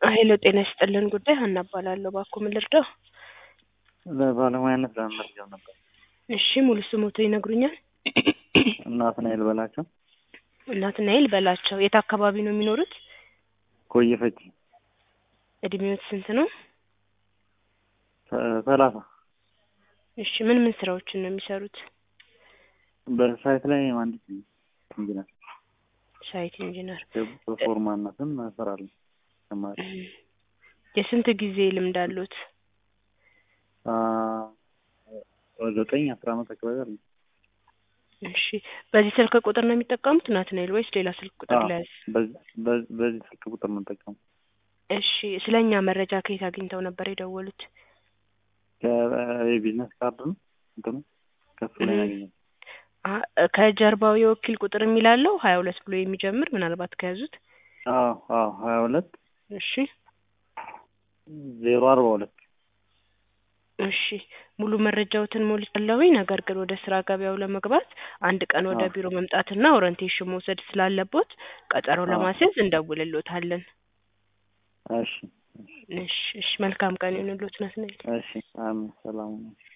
ሄሎ ጤና ይስጥልን ጉዳይ ሀና እባላለሁ። እባክዎ ምን ልርዳው? ለባለሙያነት ለመመዝገብ ነበር። እሺ ሙሉ ስሞቶ ይነግሩኛል? ናትናኤል በላቸው ናትናኤል በላቸው። የት አካባቢ ነው የሚኖሩት? ቆየ ፈጪ እድሜዎት ስንት ነው? ሰ- ሰላሳ እሺ ምን ምን ስራዎችን ነው የሚሰሩት? በሳይት ላይ መሀንዲስ ነኝ፣ ኢንጂነር ሳይት ኢንጂነር። በፎርማነትም እሰራለሁ። ተማሪ እም፣ የስንት ጊዜ ልምድ አሉት? አ፣ ዘጠኝ አስራ አመት አካባቢ አለ። እሺ በዚህ ስልክ ቁጥር ነው የሚጠቀሙት ናትናኤል ወይስ ሌላ ስልክ ቁጥር አዎ፣ ለያዝ? በዚህ በዚህ- በዚህ ስልክ ቁጥር ነው የምጠቀመው። እሺ ስለ እኛ መረጃ ከየት አግኝተው ነበር የደወሉት? ከ- የቢዝነስ ካርድ ነው እንትኑ ከሱ ላይ እም። ያገኘው። አ- ከጀርባው የወኪል ቁጥር የሚላለው ሀያ ሁለት ብሎ የሚጀምር ምናልባት ከያዙት። አዎ አዎ ሀያ ሁለት እሺ ዜሮ አርባ ሁለት እሺ ሙሉ መረጃዎትን ሞልቻለሁኝ። ነገር ግን ወደ ስራ ገበያው ለመግባት አንድ ቀን ወደ አዎ። ቢሮ መምጣትና ኦሪንቴሽን መውሰድ ስላለቦት ቀጠሮ አዎ። ለማስያዝ እንደውልሎታለን። እሺ እሺ እሺ መልካም ቀን ይሁንልዎት ናትናኤል። እሺ አሜን ሰላም ነው።